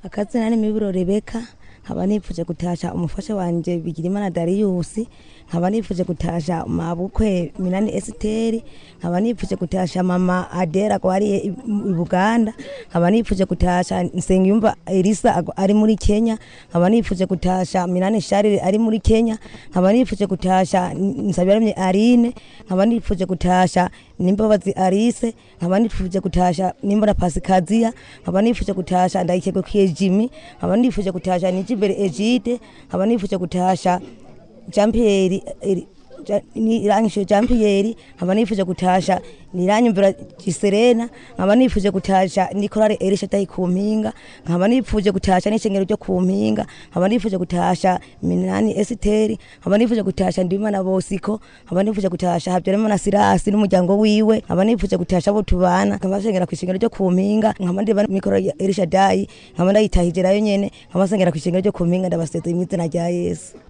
akazina ni miburo rebeka nkaba nifuje gutasha umufasha wanje bigirimana dariyusi nkaba nifuje gutasha mabukwe minani esiteri nkaba nifuje gutasha mama adera gwariye i i buganda nkaba nifuje gutasha nsengiyumva elisa ago- ari muri kenya nkaba nifuje gutasha minani sharire ari muri kenya nkaba nifuje gutasha nsabiraramye arine nkaba nifuje gutasha nimbabazi arise nkaba nifuje gutasha nimbona pasikaziya nkaba nifuje gutasha ndayikegukwiye jimi nkaba nifuje gutasha nijimbere egide nkaba nifuje gutasha jean pierre eri- Ja- ni irangishije jean pierre nkaba nifuje gutasha niranyumvira giserena nkaba nifuje gutasha nikorare erisha tayi ku mpinga nkaba nifuje gutasha n'ishengero ryo ku mpinga nkaba nifuje gutasha minani esiteri nkaba nifuje gutasha ndimana bosiko nkaba nifuje gutasha habyarimana sirasi n'umuryango wiwe nkaba nifuje gutasha abo tubana nkaba nsengera ku ishengero ryo ku mpinga nkaba ndiba mikoro ya erisha dayi nkaba ndayitahije nayo nyene nkaba nsengera ku ishengero ryo ku mpinga ndabasezeye mu izina rya yesu